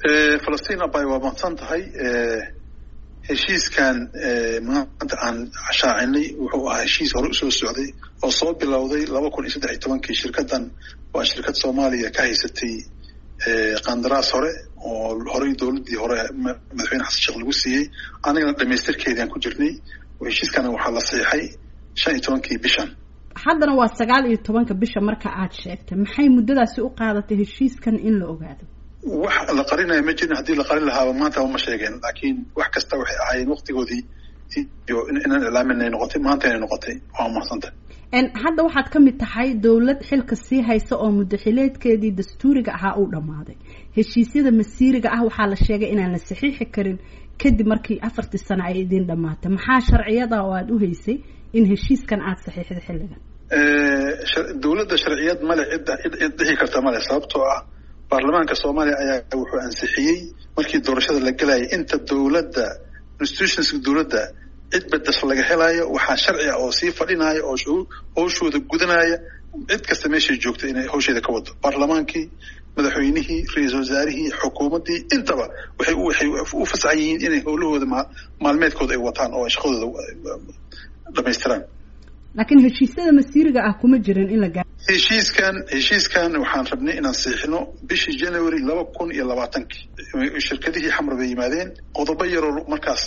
falastiin abay waa mahadsan tahay heshiiskan maanta aan shaacinay wuxuu ahaa heshiis hore usoo socday oo soo bilowday laba kun iyo saddex iyo tobankii shirkaddan waa shirkad soomaaliya ka haysatay qandaraas hore oo horey dowladdii hore madaxweyne xasan sheekh lagu siiyey anigana dhamaystirkeediaan ku jirnay heshiiskana waxaa la saxiixay shan iyo tobankii bishan haddana waa sagaal iyo tobanka bisha marka aad sheegtay maxay muddadaasi u qaadatay heshiiskan in la ogaado wax la qarinaya ma jirin haddii la qarin lahaaba maanta ma sheegeen laakiin wax kasta waxay ahaayeen waktigoodii iyo inaan ilaamin ay noqotay maanta inay noqotay waa mahadsantah hadda waxaad ka mid tahay dowlad xilka sii haysa oo muddaxileedkeedii dastuuriga ahaa uu dhammaaday heshiisyada masiiriga ah waxaa la sheegay inaan la saxiixi karin kadib markii afartii sano ay idiin dhammaatay maxaa sharciyada oo aada u haysay in heshiiskan aada saxiixda xilligan dowladda sharciyad male cid dhihi karta male sababtoo ah baarlamaanka soomaaliya ayaa wuxuu ansixiyey markii doorashada la gelayay inta dowladda institutionska dowladda cid bedes laga helayo waxaa sharci ah oo sii fadhinaya oo hawshooda gudanaya cid kasta meeshay joogta inay hawsheeda ka wado baarlamaankii madaxweynihii ra-iisul wasaarihii xukuumaddii intaba waxay waxay u fasaxan yihiin inay howlahooda maalmeedkooda ay wataan oo ay shaqadooda dhamaystiraan laakiin heshiisyada masiiriga ah kuma jirin in la gaa heshiiskan heshiiskan waxaan rabnay inaan siixino bishii january laba kun iyo labaatankii shirkadihii xamar bay yimaadeen qodobo yaroo markaas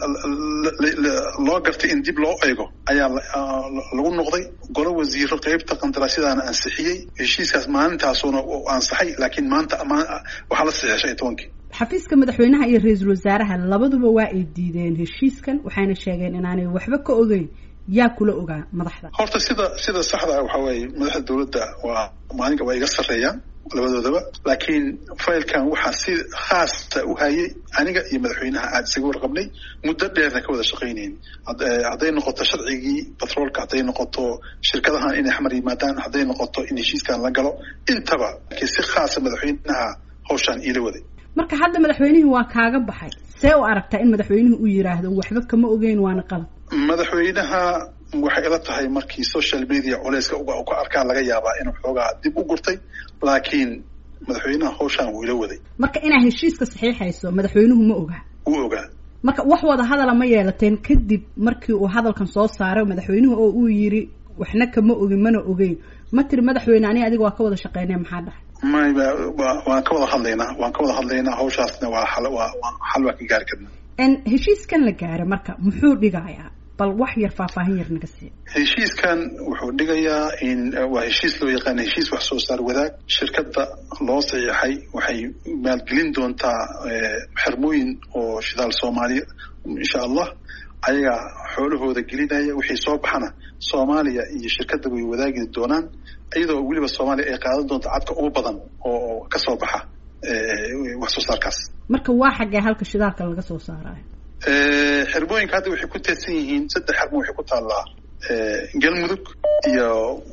loo gartay in dib loo eego ayaa lagu noqday golo wasiiro qeybta qandaraasyadaana ansixiyey heshiiskaas maalintaasuna ansaxay laakiin maanta waxaa la saxiixay shan iyo tobankii xafiiska madaxweynaha iyo ra-iisul wasaaraha labaduba waa ay diideen heshiiskan waxayna sheegeen inaanay waxba ka ogeyn yaa kula ogaa madaxda horta sida sida saxda ah waxaa weeye madaxda dowladda waa maalinka waa iga sarreeyaan labadoodaba laakiin failkan waxaa si khaasa u hayay aniga iyo madaxweynaha aada isaga warqabnay muddo dheerna ka wada shaqaynayn hadday noqoto sharcigii batroolka hadday noqoto shirkadahan inay xamar yimaadaan hadday noqoto in heshiiskan la galo intaba laakiin si khaasa madaxweynaha hawshaan iila waday marka hadda madaxweynihii waa kaaga baxay see u aragtaa in madaxweynuhu uu yiraahdo waxba kama ogeyn waana qalad madaxweynaha waxay ila tahay markii social media culeyska ka arkaa laga yaabaa inuu xoogaa dib u gurtay laakiin madaxweynaha hawshaan wuu ila waday marka inaad heshiiska saxiixayso madaxweynuhu ma ogaa wuu ogaa marka wax wada hadala ma yeelateen kadib markii uu hadalkan soo saaray madaxweynuhu oo uu yiri waxna kama ogin mana ogeyn ma tiri madaxweyne aniga adiga waa ka wada shaqeynaya maxaa dhahay may waan ka wada hadlaynaa waan ka wada hadlaynaa hawshaasna waa xal waa xal waan ka gaari karnaa heshiiskan la gaaray marka muxuu dhigayaa bal wax yar faahfaahin yar naga sii heshiiskan wuxuu dhigayaa in waa heshiis loo yaqaana heshiis wax soo saar wadaag shirkadda loo saxiixay waxay maalgelin doontaa xermooyin oo shidaal soomaaliya insha allah ayagaa xoolahooda gelinaya wixii soo baxana soomaaliya iyo shirkadda way wadaagi doonaan iyadoo weliba soomaaliya ay qaadan doonto cadka ugu badan oo kasoo baxa wax soo saarkaas marka waa xaggee halka shidaalka laga soo saarayo xermooyinka hadda waxay ku teedsan yihiin saddex xermo waxay ku taallaa galmudug iyo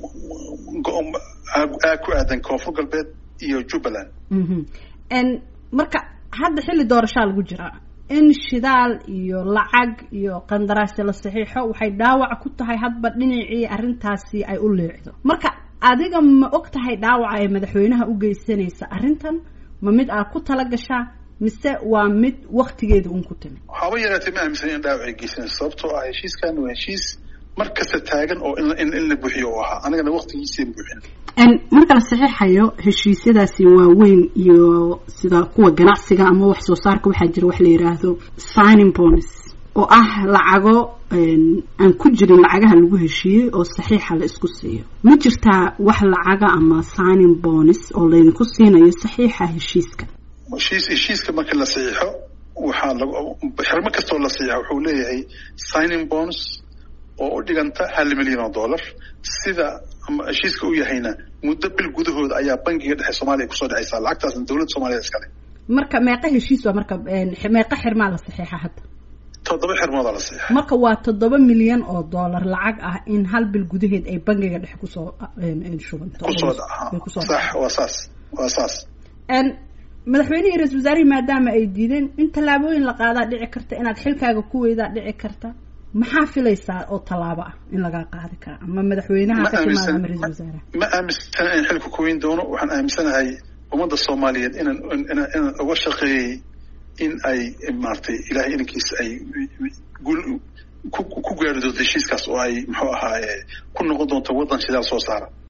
aag ku aadan koonfur galbeed iyo jubbaland marka hadda xilli doorashaa lagu jiraa in shidaal iyo lacag iyo qandaraasya la saxiixo waxay dhaawac ku tahay hadba dhinacii arrintaasi ay u leecdo marka adiga ma og tahay dhaawaca ee madaxweynaha u geysanaysa arrintan ma mid aad ku tala gashaa mise waa mid waktigeeda un ku timi waxaaba yaraatee ma aaminsan in dhaawac ay geysanayso sababtoo ah heshiiskan waa heshiis mar kasta taagan oo in in la buuxiyo u ahaa anigana waktigiisien buuxin marka la saxiixayo heshiisyadaasi waaweyn iyo sida kuwa ganacsiga ama wax soo saarka waxaa jira wax la yidhaahdo signing bonus oo ah lacago aan ku jirin lacagaha lagu heshiiyey oo saxiixa la isku siiyo ma jirtaa wax lacaga ama signing bonus oo laydinku siinayo saxiixa heshiiska heshiis heshiiska marka la saxiixo waxaa lag xermo kastoo la saxiixo wuxuu leeyahay signing bonus oo u dhiganta hal milyan oo dollar sida heshiiska u yahayna muddo bil gudahooda ayaa bangiga dhexe soomaaliya kusoo dhexaysaa lacagtaasna dowladda soomaliya iskale marka meeqa heshiis waa marka meeqa xirmaa la saxiixa hadda toddoba xirmoodaa la saxiixa marka waa toddoba milyan oo dollar lacag ah in hal bil gudaheed ay bangiga dhexe kusoo shubanto kusoo sax waa saas waa saas madaxweynihii ra-isul wasaarihii maadaama ay diideen in tallaabooyin la qaadaa dhici karta inaad xilkaaga ku weydaa dhici karta maxaa filaysaa oo tallaabo ah in lagaa qaadi kara ama madaxweynaha ka timaada ama ra-isul wasaaraha ma aaminsana in xilka ku weyn doono waxaan aaminsanahay ummadda soomaaliyeed inaan inaan uga shaqeeyey in ay maaragtay ilahay inankiis ay gul ku gaari doonto heshiiskaas oo ay muxuu ahaaye ku noqon doonto waddan shidaal soo saara